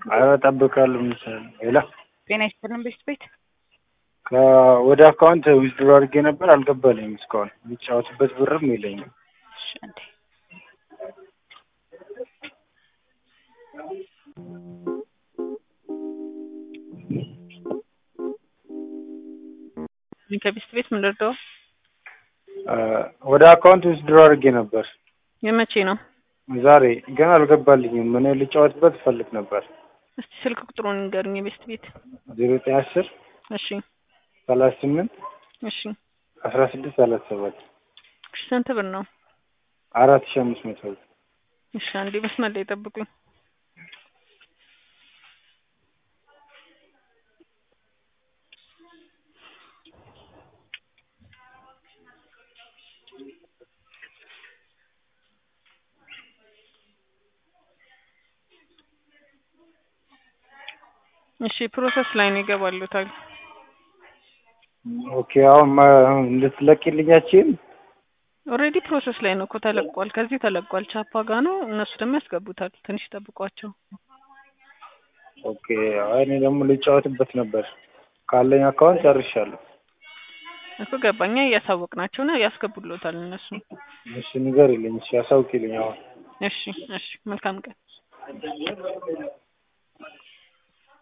ኧረ እጠብቃለሁ መሰለኝ ሌላ ጤና ይስጥልን ቤት ቤት ወደ አካውንት ዊዝድሮ አድርጌ ነበር አልገባልኝም እስካሁን የሚጫወትበት ብርም የለኝም እሺ አንዴ ከቤት ቤት ምን ልርዳው? ወደ አካውንት ዊዝድሮ አድርጌ ነበር የመቼ ነው? ዛሬ ግን አልገባልኝም እኔ ልጫወትበት እፈልግ ነበር እስቲ ስልክ ቁጥሩን ንገሩኝ የቤት ቤት ዜሮ ዘጠኝ አስር እሺ ሰላሳ ስምንት እሺ አስራ ስድስት ሰላሳ ሰባት እሺ ስንት ብር ነው? አራት ሺህ አምስት መቶ ብር እሺ አንዴ መስመር ላይ ጠብቁኝ እሺ ፕሮሰስ ላይ ነው ይገባሉታል። ኦኬ አሁን ማ- እንድትለቂልኛችን ኦልሬዲ ፕሮሰስ ላይ ነው እኮ ተለቋል። ከዚህ ተለቋል። ቻፓ ጋ ነው እነሱ ደግሞ ያስገቡታል። ትንሽ ጠብቋቸው። ኦኬ አይ እኔ ደግሞ ልጫወትበት ነበር ካለኝ አካውንት ጨርሻለሁ እኮ ገባኛ እያሳወቅናቸው ነው ያስገቡሎታል እነሱ። እሺ ንገሪልኝ እሺ አሳውቂልኝ አሁን እሺ እሺ መልካም ቀን